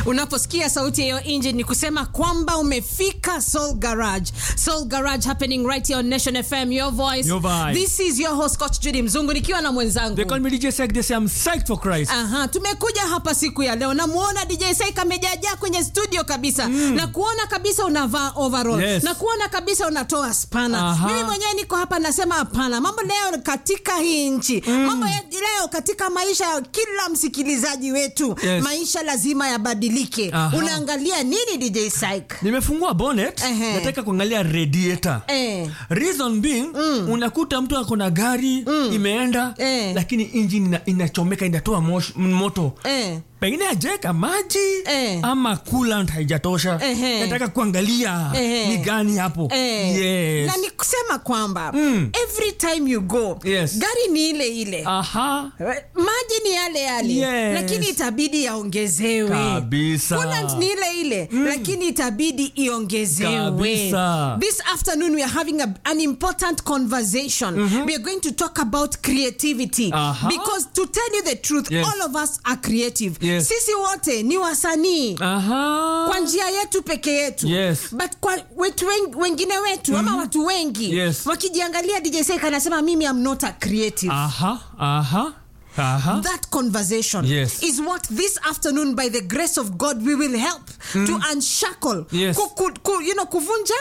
Unaposikia sauti ya hiyo engine ni kusema kwamba umefika Soul Garage. Soul Garage happening right here on Nation FM, your voice. Your vibe. This is your host Coach Judy Mzungu nikiwa na mwenzangu. They call me DJ Sek. They say I'm psyched for Christ. Aha, tumekuja hapa siku ya leo namuona DJ Saik amejajaa kwenye studio kabisa na kuona kabisa unavaa overall Yes. na kuona kabisa unatoa spana. Aha. Mimi mwenyewe niko hapa nasema hapana, mambo leo katika hii nchi mambo ya leo katika maisha ya kila msikilizaji wetu Yes. maisha lazima yabadilike. Aha. Unaangalia nini DJ Saik? Nimefungua bonnet, Ehe. nataka kuangalia radiator. Eh. Reason being, unakuta mtu ako na gari imeenda Eh. lakini engine ina, inachomeka inatoa mosh, moto Eh. pengine ajeka maji Eh. ama coolant haijatosha. Ehe. Nataka kuangalia Ehe. ni gani hapo. Eh, Yes. na ni kusema kwamba Mm. every time you go Yes. gari ni ile ile Aha. maji ni yale yale Yes. lakini itabidi yaongezewe Kabisa. Coolant ni ile ile lakini itabidi iongezewe Kabisa. this afternoon we are having a, an important conversation we are going to talk about creativity Aha. because to tell you the truth Yes. all of us are creative Yes. sisi wote ni wasanii Aha. kwa njia yetu peke yetu Yes. but kwa wetu wen, wengine wetu ama watu wengi Yes. wakijiangalia DJ Sek anasema mimi am not a creative Aha. Aha. Aha. That conversation Yes. is what this afternoon, by the grace of God, we will help to unshackle. Yes. Ku, ku, ku, you know, kuvunja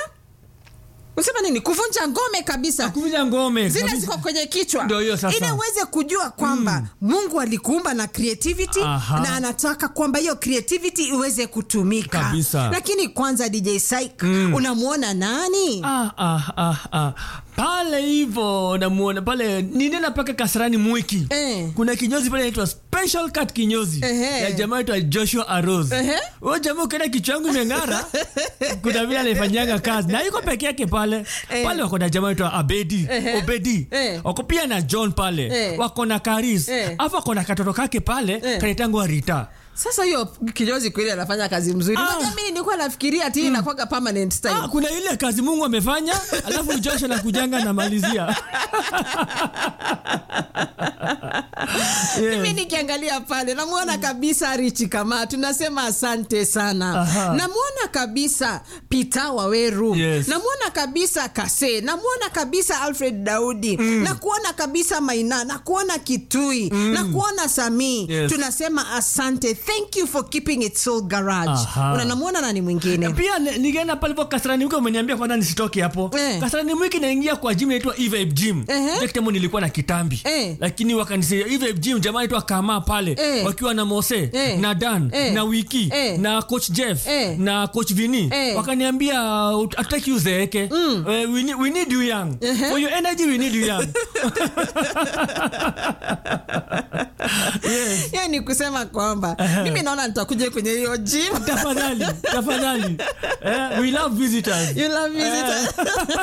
usema nini? Kuvunja ngome kabisa Kuvunja ngome. zile kabisa. ziko kwenye kichwa Ndio hiyo sasa. ili uweze kujua kwamba Mungu alikuumba na creativity Aha. na anataka kwamba hiyo creativity iweze kutumika. Kabisa. Lakini kwanza DJ Saik, unamwona nani? Ah, ah, ah, ah. pale hivo namuona pale ninena paka kasarani mwiki Eh. kuna kinyozi pale naitwa special cut kinyozi Ehe. ya jamaa aitwa joshua aros Ehe. huyo jamaa ukienda kichwa yangu imeng'ara kuna vile anaifanyanga kazi na iko peke yake pale Eh. pale wako na jamaa aitwa abedi Ehe. obedi Eh. wako pia na john pale Eh. wako na karis Eh. afu wako na katoto kake pale Eh. kanaitangwa rita Sasa hiyo kinyozi kweli anafanya kazi mzuri. Ah. Unajua mimi nilikuwa nafikiria ati inakuwa permanent style. Ah, kuna ile kazi mungu amefanya alafu joshua na kujanga namalizia mimi nikiangalia pale namwona kabisa richi kama tunasema asante sana Aha. namwona kabisa pita waweru Yes. namwona kabisa kase namwona kabisa alfred daudi na kuona kabisa maina na kuona kitui na kuona samii Yes. tunasema asante thank you for keeping it soul garage Aha. Una- namwona nani mwingine pia ni- nikienda palipo kasarani mwiki umeniambia kwanza nisitoke hapo Eh. kasarani mwiki naingia kwa gym inaitwa evibe gym Ehe. Ile kitambo nilikuwa na kitambi Eh. lakini wakanisaidia evibe gym jamaa aitwa kama pale Eh. wakiwa na mose Eh. na dan Eh. na wiki Eh. na coach jeff Eh. na coach vini Eh. wakaniambia "Ut- hatutaki uzeeke Eh, we, need, we need you young for your energy we need you young yes. hiyo ni kusema kwamba mimi naona nitakuja kwenye hiyo gym tafadhali tafadhali eh, we love visitors You love visitors.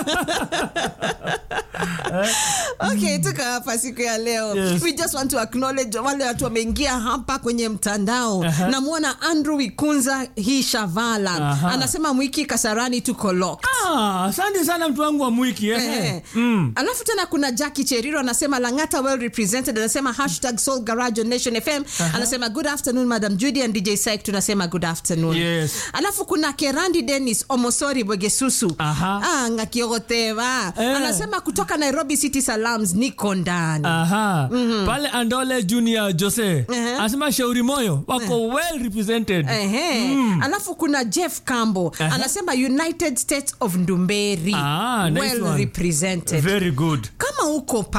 okay tuko hapa siku ya leo Yes. we just want to acknowledge wale watu wameingia hapa kwenye mtandao namwona andrew wikunza hii shavala Aha. anasema mwiki kasarani tuko locked Ah, asante sana mtu wangu wa mwiki eh. Eh. Mm. alafu tena kuna jaki cheriro anasema langata well represented anasema hashtag soul garage on nation fm anasema good afternoon madam judy and dj sik tunasema good afternoon Yes. alafu kuna kerandi dennis omosori bwegesusu Aha. ah, ngakiogoteva Eh. anasema kutoka nairobi city salams niko ndani Aha. pale andole junior jose Ehe. anasema shauri moyo wako well represented Ehe. alafu kuna jeff cambo Aha. anasema united states of ndumberi Ah, nice well one. represented very good kama uko